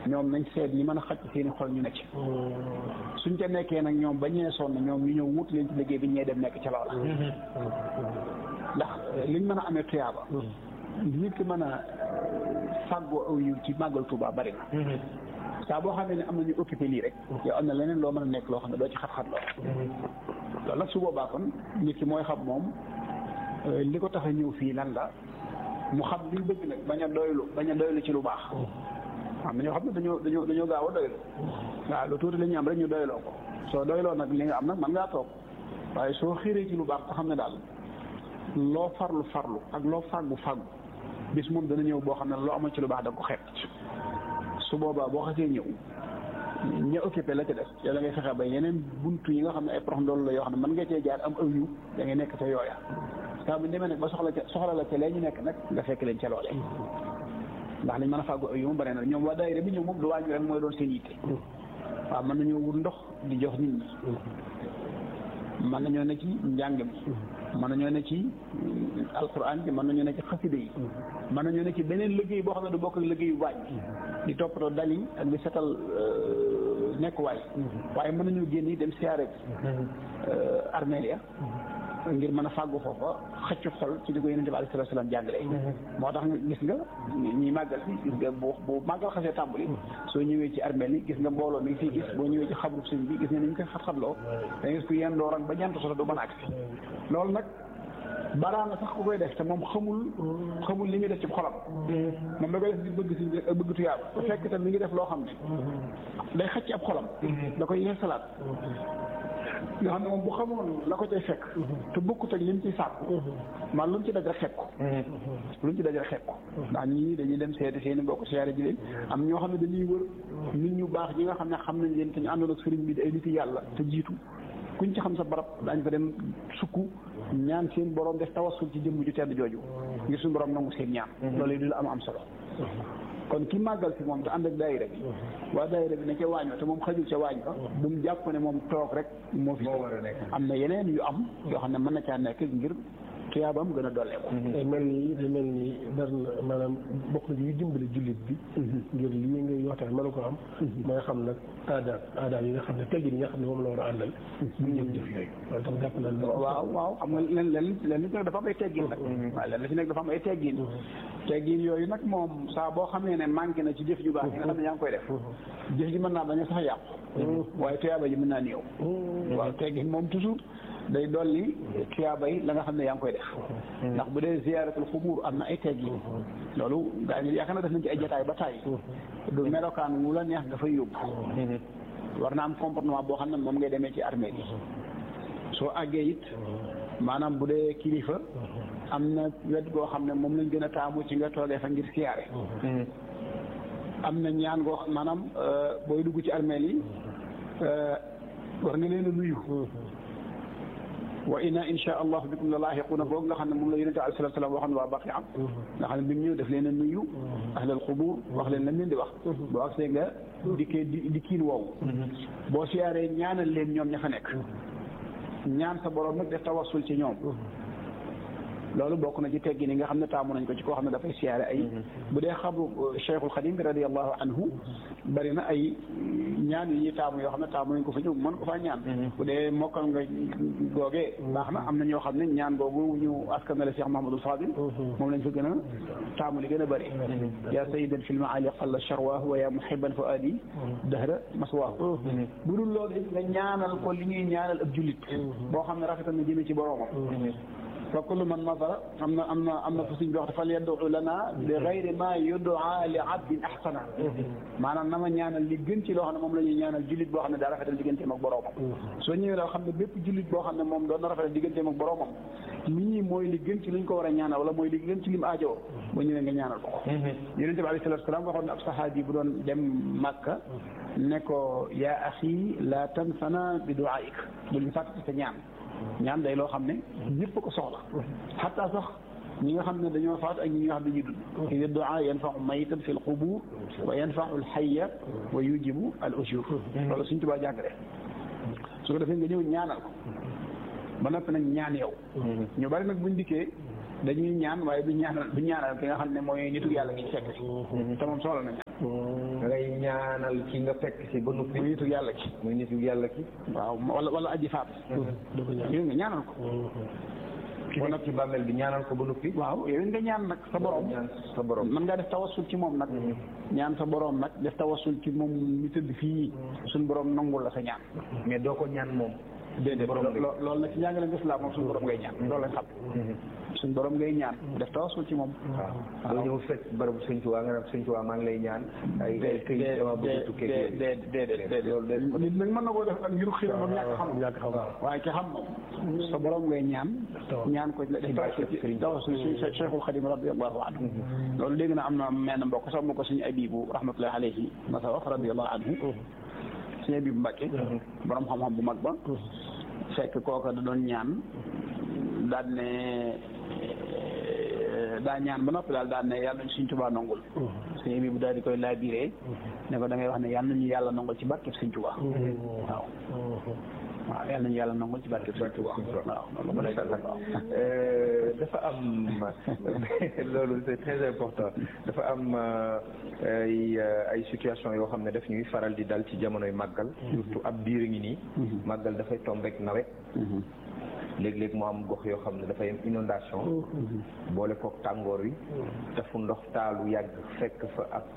ñoom nañ seet ñi mën a xaj seeni xol ñu nekk suñ ca nekkee nag ñoom ba ñee sonn ñoom ñu ñëw wut leen ci liggéey bi ñee dem nekk ca loola ndax liñ mën a amee tuyaaba nit ki mën a fàggoo aw yiw ci màggal Tuubaa bari na saa boo xamee ne am na ñu occupé lii rek yow am na leneen loo mën a nekk loo xam ne doo ci xat-xat loo loolu nag su boobaa kon nit ki mooy xam moom li ko tax a ñëw fii lan la mu xam li bëgg nag bañ a doylu bañ a doylu ci lu baax am na ñoo xam ne dañoo dañoo dañoo gaaw a doylu waaw lu tuuti la ñu am rek ñu doyloo ko soo doyloo nag li nga am nag mën ngaa toog waaye soo xiree ci lu baax te xam ne daal loo farlu farlu ak loo fàggu fàggu bis moom dana ñëw boo xam ne loo amoon ci lu baax da nga ko xeeb su boobaa boo xasee ñëw ña occupé la ca des yow da ngay fexe ba yeneen buntu yi nga xam ne ay prox ndool la yoo xam ne mën nga cee jaar am aw yu da ngay nekk ca yooya saa bu demee nag ba soxla ca soxla la ca lee ñu nekk nag nga fekk leen ca loolee ndax liñ mën a fàggu aw yu mu bare na ñoom waa daayira bi ñëw moom du waañu rek mooy doon seen yitte waaw mën nañoo wut ndox di jox nit ñi mën nañoo ne ci njàng mi mën nañoo ne ci alquran bi mën nañoo ne ci xasida yi mën nañoo ne ci beneen liggéey boo xam ne du bokk ak liggéeyu waañ di toppatoo dal yi ak di setal nekkuwaay waaye mën nañoo génn yi dem siyaare bi armeel ya ngir mën a fàggu foofa xëcc xol ci di ko yonente bi alayhi salaam jàngale moo tax gis nga ñi màggal si gis nga bu bu màggal xasee tàmbali soo ñëwee ci armeel yi gis nga mbooloo mi ngi fii gis boo ñëwee ci xabru sëñ bi gis nga ni ñu koy xat-xatloo da gis ku yenn doo rang ba ñant soto du mën a agsi loolu nag baraana sax ku koy def te moom xamul xamul li muy def ci xolam moom da koy def di bëgg si bëgg tuyaaba te fekk tam mi ngi def loo xam ne day xëcc ab xolam da koy yeesalaat yoo xam ne moom bu xamoon la ko cay fekk te bokkut ak li mu ciy sàkku man lu mu ci daj rek fekk ko lu mu ci daj rek fekk ko ndax ñii dañuy dem seeti seeni mbokk siyaare ji leen am ñoo xam ne dañuy wër nit ñu baax ñi nga xam ne xam nañ leen te ñu àndoon ak sëriñ bi di ay nit yàlla te jiitu kuñ ci xam sa barab daañ fa dem sukk ñaan seen borom def tawassul ci jëmm ju tedd jooju ngir suñu borom nangu seen ñaan loolu du la am am solo kon ki màggal si moom te ànd ak daayira bi waa daayira bi ne ca waañ wa te moom xajul ca waañ ba bu mu jàpp ne moom toog rek moo fi am na yeneen yu am yoo xam ne mën na caa nekk ngir tuyaabam gën a dolleeku mel nii di mel nii dar na maanaam bokk na yu dimbali jullit bi ngir lii ngay waxtaan mën ko am mooy xam nag aadaab aadaab yi nga xam ne teggin yi nga xam ne moom la war a àndal bu ñëw jëf yooyu loolu tam jàpp naa waaw waaw xam nga leen leen leen li ci nekk dafa am ay teggin nag waaw leen li ci nekk dafa am ay teggin teggin yooyu nag moom saa boo xamee ne manqué na ci jëf ju baax yi nga xam ne yaa ngi koy def jëf ji mën naa bañ a sax yàqu waaye tuyaaba ji mën naa néew waaw teggin moom toujours day dolli tuyaaba yi la nga xam ne yaa ngi koy def ndax bu dee ziyaaratul xubuur am na ay teggin loolu gaa ñi yaakaar na def nañ ci ay jataay ba tàyyi du melokaan wu la neex nga fay yóbbu war na am comportement boo xam ne moom ngay demee ci armée yi soo àggee it maanaam bu dee kilifa am na wet goo xam ne moom lañ gën a taamu ci nga toogee fa ngir siyaare am na ñaan goo xam maanaam booy dugg ci armée yi war nga leen a nuyu wa inna insha allahu bikum la laaxiquuna boobu nga xam ne moom la yonente alayhi salaatu salaam waxoon waa baqi am nga xam ne bi mu ñëw daf leen a nuyu ahlal xubuur wax leen lañ leen di wax boo agsee nga dikkee di di kiin woowu boo siyaaree ñaanal leen ñoom ña fa nekk ñaan sa borom nag def tawassul ci ñoom loolu bokk na ci teggi ni nga xam ne taamu nañ ko ci koo xam ne dafay siyaare ay bu dee xabru cheikhul xadim bi radiallahu anhu bari na ay ñaan yi ñuy taamu yoo xam ne taamu nañ ko fa ñëw mën ko faa ñaan bu dee mokkal nga googee baax na am na ñoo xam ne ñaan googu ñu askanale cheikh mahamadul fadil moom lañ fa gën a taamu li gën a bëri ya sayidan fi lmaali qalla charwaahu wa ya muhiban fa aadi dahra maswaahu bu dul loolu it nga ñaanal ko li ñuy ñaanal ab jullit boo xam ne rafetal na jëme ci boroomam fa kullu man nadara am na am na am na fu suñ bi wax fal yaddu lana bi gayri ma yudaa li abdin ahsana maanaam na ma ñaanal li gën ci loo xam ne moom la ñuy ñaanal jullit boo xam ne daa rafetal digganteem ak boroomam soo ñëwee daal xam ne bépp jullit boo xam ne moom doon na rafetal digganteem ak boroomam lii mooy li gën ci luñ ko war a ñaanal wala mooy li gën ci lim aajoo boo ñëwee nga ñaanal ko ko yonente bi alayhi salaatu salaam waxoon na ab sahaabi bu doon dem Makka ne ko yaa axi la tansana bi duaik bul ñu fàttati sa ñaan ñaan day loo xam ne ñëpp ko soxla xataa sax ñi nga xam ne dañoo faat ak ñi nga xam ne dañuy dund ida duaa yanfau mayitan fi l qubur wa yanfau l xayya wa yujibu al ujur loolu suñ tubaa jàngale su ko defee nga ñëw ñaanal ko ba noppi nag ñaan yow ñu bari nag buñ dikkee dañuy ñaan waaye du ñaanal du ñaanal ki nga xam ne mooy nitu yàlla gi fekk te moom soxla na ñaan da ngay ñaanal ki nga fekk si ba noppi muy nitu yàlla ki muy nitu yàlla ki waaw wala wala aji faat doo ko ñaan yow nga ñaanal ko ki nekk ci bàmmeel bi ñaanal ko ba noppi waaw yow nga ñaan nag sa borom ñaan sa borom mën ngaa def tawassul ci moom nag ñaan sa borom nag def tawassul ci moom mi tëdd fii suñ borom nangul la sa ñaan mais doo ko ñaan moom déedéet borom bi. lo- loolu nag ci njàngale lislaam moom suñ borom ngay ñaan loolu lañ xam suñ borom ngay ñaan def tawassul ci moom waaw doo ñëw fekk barabu sëñ Tuubaa nga naan sëñ Tuubaa maa ngi lay ñaan ay ay këyit dama bëgg a tukkee ak yooyu. déedéet déedéet nit nag mën na koo def ak ngir xiram ak ñàkk xam ñàkk xam waaye ki xam moom sa borom ngay ñaan ñaan ko def tawassul ci tawassul ci Cheikhul Xadim radiyallahu anhu loolu dégg na am na menn mbokk sax mu ko suñu abibu rahmatullahi alayhi masa wax radiyallahu anhu suñu abibu Mbàkke borom xam-xam bu mag ba fekk kooka da doon ñaan daal ne daa ñaan ba noppi daal daal ne yàlla nañ suñ tubaa nongul suñu abibu daal di koy laabiree ne ko da ngay wax ne yàlla nañu yàlla nongul ci barkeb suñ tubaa waaw waaw yàlla nañu yàlla nongul ci barkeb suñ tubaa waaw loolu macha allah Euh, dafa am loolu c'est très important dafa am euh, ay euh, ay situation yoo xam ne daf ñuy faral di dal ci jamonoy màggal surtout ab biir ngi nii màggal dafay tombeek nawet léeg-léeg mu am gox yoo xam ne dafay am inondation boole kook tàngoor wi te fu ndox taalu yàgg fekk fa ab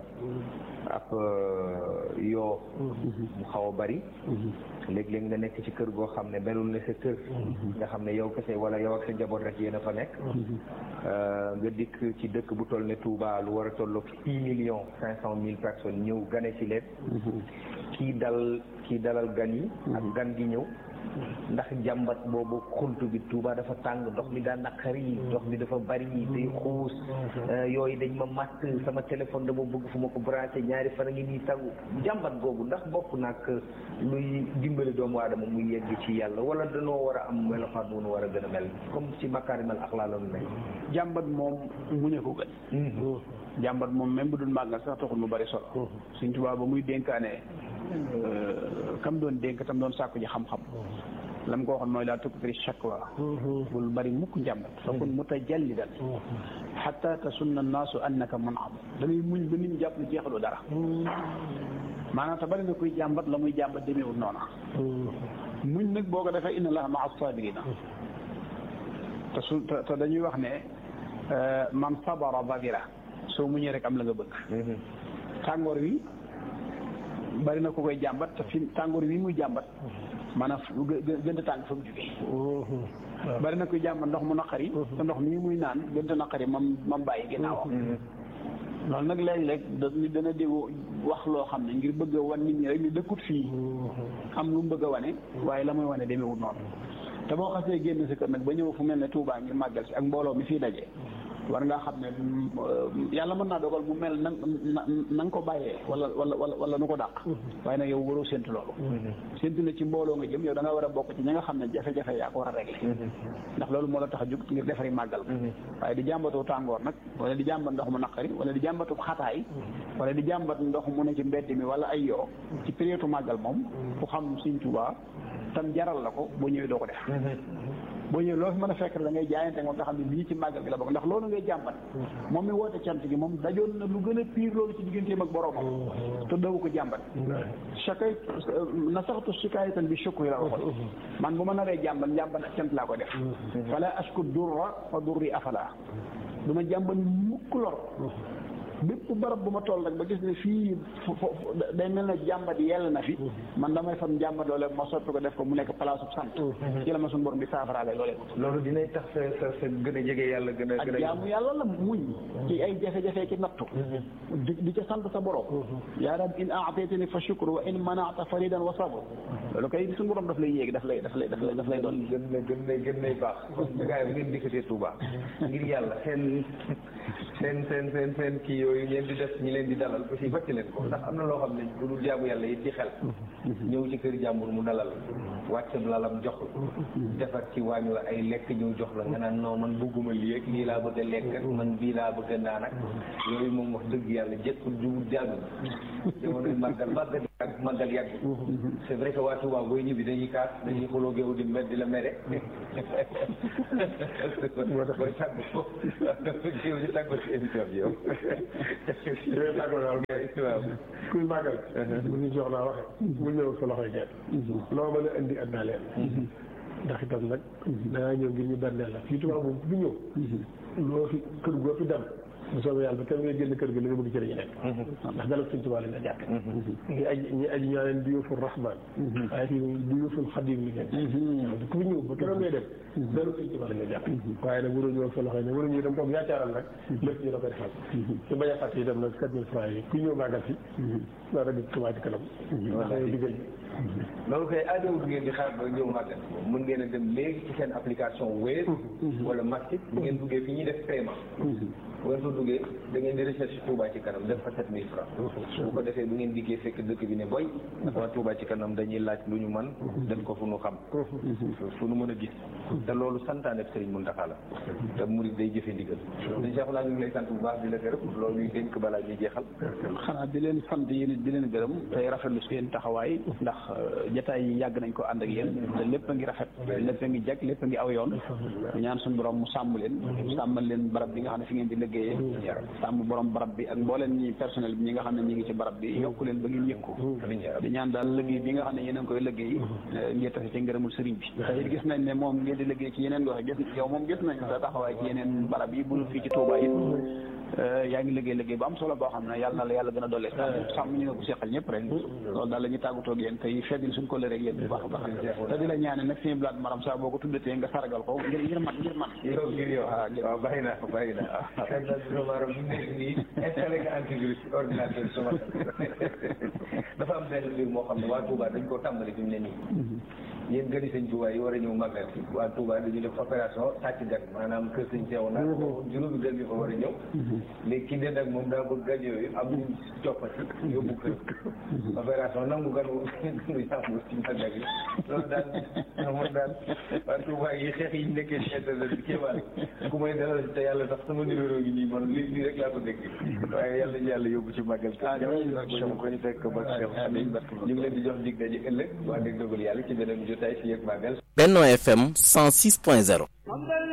ab yoo mu xaw a bari léeg-léeg nga nekk ci kër goo xam ne melul ne sa kër nga xam ne yow kese wala yow ak sa njaboot rek yéen a fa nekk nga dikk ci dëkk bu toll ne Touba lu war a tolloog six millions cinq cent mille personnes ñëw gane ci leen kii dal kii dalal gan yi ak gan gi ñëw ndax jàmbat boobu xunt bi Touba dafa tàng ndox mi daa naqari ndox mi dafa bari day xuus yooyu dañ ma matt sama téléphone dama bëgg fu ma ko branché ñaari fan a ngi nii tagu jàmbat googu ndax bokk nag luy dimbali doomu aadama muy yegg ci yàlla wala danoo war a am melokaan bu nu war a gën a mel comme ci makaarimal axlaa la nu nekk jàmbat moom muñe ko gën jàmbat moom même bu dul màggal sax taxul mu bari solo suñ tubaab ba muy dénkaane kam doon dénk tam doon sàkku ji xam-xam lam ko waxoon mooy laa tukthiri shakwa bul bari mukk njàmbat fa kun mutajallidan xatta tasunna annaasu annaka mun'am da ngay muñ ba nit ñi jàpp ne jeexaloo dara maanaam te bari na kuy jàmbat la muy jàmbat demeewul noona muñ nag boo ko defee inna allaha maa sabirina te su te te dañuy wax ne man sabara babira soo muñee rek am la nga bëgg tàngoor wi bari na ku koy jàmbat te fi tàngoor wi muy jàmbat maanaam gë gën a tàng fa mu jógee bari na kuy jàmbat ndox mu naqari te ndox mii muy naan gën a naqari mam mam bàyyi ginnaawam loolu nag léeg-léeg da nit dana déggu wax loo xam ne ngir bëgg a wan nit ñi rek ni dëkkut fii am lu mu bëgg a wane waaye la muy wane demeewul noonu te boo xasee génn si kër nag ba ñëw fu mel ne Touba ngir màggal si ak mbooloo mi fii daje war ngaa xam ne yàlla mën naa dogal mu mel na na na nga ko bàyyee wala wala wala wala nu ko dàq waaye nag yow waroo séntu loolu séntu na ci mbooloo nga jëm yow da nga war a bokk ci ñi nga xam ne jafe-jafe yaa ko war a régler ndax loolu moo la tax a jóg ngir defari màggal waaye di jàmbatoo tàngoor nag wala di jàmbat ndox mu naqari wala di jàmbatu xataay wala di jàmbat ndox mu ne ci mbedd mi wala ay yoo ci période màggal moom ku xam Sëñ Tuubaa tam jaral la ko boo ñëwee doo ko def boo ñëwee loo fi mën a fekk da ngay jaayante moom nga xam ne lii ci màggal gi la bokk ndax loolu ngay jàmbat moom mi woote cant gi moom dajoon na lu gën a piir loolu ci digganteem ak boroomam te dawu ko jàmbat chakay na saxtu shikaayatan bi shukri la waxoon man bu ma naree jàmbat njàmbat ak cant laa ko def fala ashku durra fa durri afala du ma jàmbat mukk lor bépp barab bu ma toll rek ba gis ne fii day mel ne jàmbat yell na fi man damay fam jàmbat loole ma soppi ko def ko mu nekk place bu sant ci la ma suñu borom bi saafaraale loolee loolu dinay tax sa sa sa gën a jege yàlla gën a ak gën a jaamu yàlla la muñ ci ay jafe-jafe ki nattu di di ca sant sa borom yaa rab in aataytani fa shukru wa in manaata faridan wa sabr loolu kay suñu borom daf lay yéegi daf lay daf lay daf lay daf lay doon gën na gën na gën nay baax kon gars yi bu ngeen dikkatee Touba ngir yàlla seen seen seen seen seen kii yooyu ngeen di def ñi leen di dalal aussi fàcc leen ko ndax am na loo xam ne bu dul jaamu yàlla yi ci xel ñëw ci kër jàmbur mu dalal wàccam lalam jox la defar ci waañ la ay lekk ñëw jox la nga naan non man bugguma lii ak lii laa bëgg a lekk ak man bii laa bëgg a naan ak yooyu moom wax dëgg yàlla jekkul jubul jàll jamonoy màggal màggal yàgg màggal yàgg c'est vrai que waa Touba booy ñibbi dañuy kaas dañuy xuloo géew di met di la mere booy tàgg géew di tàgg ci émission bi yow yooyu tàggoo daal waaw kuy màggal bu ñu jox naa waxe bu ñëw sa loxoy kenn loo mën a indi àddina leen ndax itam nag dangaa ñëw ngir ñu berneel la fii tubaab moom bu ñëw loo fi kër goo fi dem bu soobee yàlla ba kenn ngay génn kër gi li nga bëgg ci la ñu nekk ndax dalal suñ tubaab lañ la jàpp ngi aji ñi aji ñaa leen duyóoful rahman waaye fii duyóoful xadim li ngeen ku fi ñëw ba keroog ngay dem dalal suñ tubaab lañ la jàpp waaye nag waruñu ñëw sa loxo ne waruñu dem toog yaacaaral nag lépp ñu la ko defal su bañ a fàtte itam nag sept mille francs yi ku ñëw màggal si naa rek Touba ci kanam ndax digal loolu koy aajowul ngeen di xaar ba ñëw màggal mën ngeen a dem léegi ci seen application Wave wala Maxit bu ngeen duggee fi ñuy def paiement bu ngeen fa duggee da ngeen di recherche Touba ci kanam def fa sept mille francs bu ko defee bu ngeen dikkee fekk dëkk bi ne boy ndax waa Touba ci kanam dañuy laaj lu ñu man def ko fu nu xam fu nu mën a gis te loolu santaane Serigne Mountakha la te murid day jëfe ndigal dañ Cheikh laa ñu ngi lay sant bu baax di la gërëm loolu ñuy dénk balaa ñuy jeexal xanaa di leen sant yéen it di leen gërëm tey rafetlu seen taxawaay ndax jataay yi yàgg nañ ko ànd ak yéen te lépp a ngi rafet lépp a ngi jag lépp a ngi aw yoon ñaan suñu borom mu sàmm leen sàmmal leen barab bi nga xam ne fi ngeen di liggéeyee sàmm borom barab bi ak mbooleen ñi personnel bi ñi nga xam ne ñi ngi ci barab bi yokk leen ba ngeen yëkku di ñaan daal liggéey bi nga xam ne yéen a ngi koy liggéey ngeen tafe ci ngërëmul sëriñ bi te gis nañ ne moom ngeen di liggéey ci yeneen gox gis yow moom gis nañ sa taxawaay ci yeneen barab yi bu fii ci Touba it yaa ngi liggéey liggéey bu am solo boo xam ne yàlla na la yàlla gën a dolli sàmm ñu nga ko seqal ñëpp rek loolu daal la ñuy tàggatoo ak yéen tey feddil suñ ko lëreeg yéen bu baax a baax te di la ñaane nag suñu blaat maram saa boo ko tuddatee nga saragal ko ngir ngir man ngir man yow ngir yow waaw bàyyi naa ko bàyyi naa ko maram bu nekk nii installé nga antivirus ci ordinateur suma dafa am benn mbir moo xam ne waa Touba dañ koo tàmbali fi mu ne nii yéen gëri sëñ Touba yi war a ñëw màggal si waa Touba dañu def opération sàcc gan maanaam kër sëñ Seew naa juróomi gan yi fa war a ñëw léegi ki den ak moom daa bëgg gan yooyu am ñu coppati yóbbu kër opération nangu gan wu yàmbu ci màggal yi loolu daal moom daal waa Touba yi xeex yi nekkee ci internet bi kéemaan ku may dalal te yàlla sax sama numéro gi nii man lii lii rek laa ko dégg waaye yàlla ñu yàlla yóbbu ci màggal ko ñu fekk ba ñu ngi leen di jox dig daje ëllëg waa dégg dogal yàlla ci beneen jotaay fi yëg màggal Benno FM 106.0